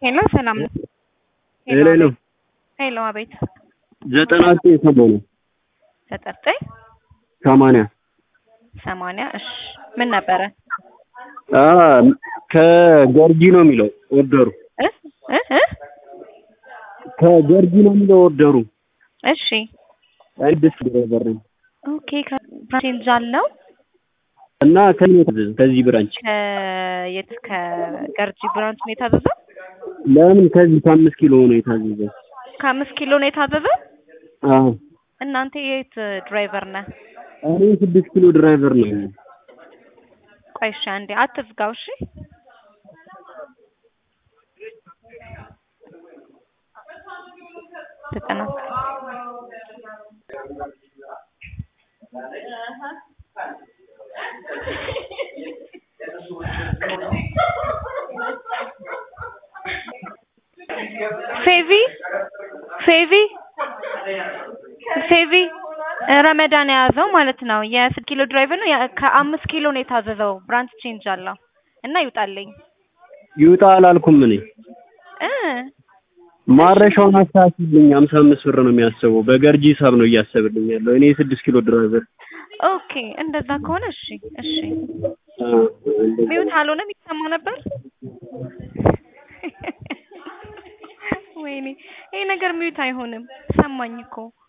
ሄሎ ሰላም ነው። ሄሎ ሄሎ ሄሎ አቤት። ዘጠና ዘጠኝ ሰማንያ ዘጠኝ ሰማንያ ሰማንያ እሺ ምን ነበረ? አ ከገርጂ ነው የሚለው ኦርደሩ እ እ እ ከገርጂ ነው የሚለው ኦርደሩ እሺ አዲስ ድራይቨር ነኝ ኦኬ ከብራንች አለው እና ከዚህ ነው የታዘዘው ከዚህ ብራንች ከየት ከገርጂ ብራንች ነው የታዘዘው? ለምን ከዚህ ከአምስት ኪሎ ነው የታዘዘው ከአምስት ኪሎ ነው የታዘዘው? አዎ እናንተ የት ድራይቨር ነህ? እኔ ስድስት ኪሎ ድራይቨር ነኝ ቆይ እሺ አንዴ አትዝጋው እሺ ዘጠና ፌቪ ፌቪ ፌቪ ረመዳን የያዘው ማለት ነው። የስድስት ኪሎ ድራይቨር ነው። ያ- ከአምስት ኪሎ ነው የታዘዘው። ብራንች ቼንጅ አለው እና ይውጣልኝ ይውጣ አላልኩም እኔ እ ማረሻውን አስተካክልኝ ሀምሳ አምስት ብር ነው የሚያስበው በገርጂ ሂሳብ ነው እያሰብልኝ ያለው እኔ የስድስት ኪሎ ድራይቨር ኦኬ እንደዛ ከሆነ እሺ እሺ። አ፣ እንደዛ ሚውት አልሆነም ይሰማ ነበር። ወይኔ ይሄ ነገር ሚውት አይሆንም። ሰማኝ እኮ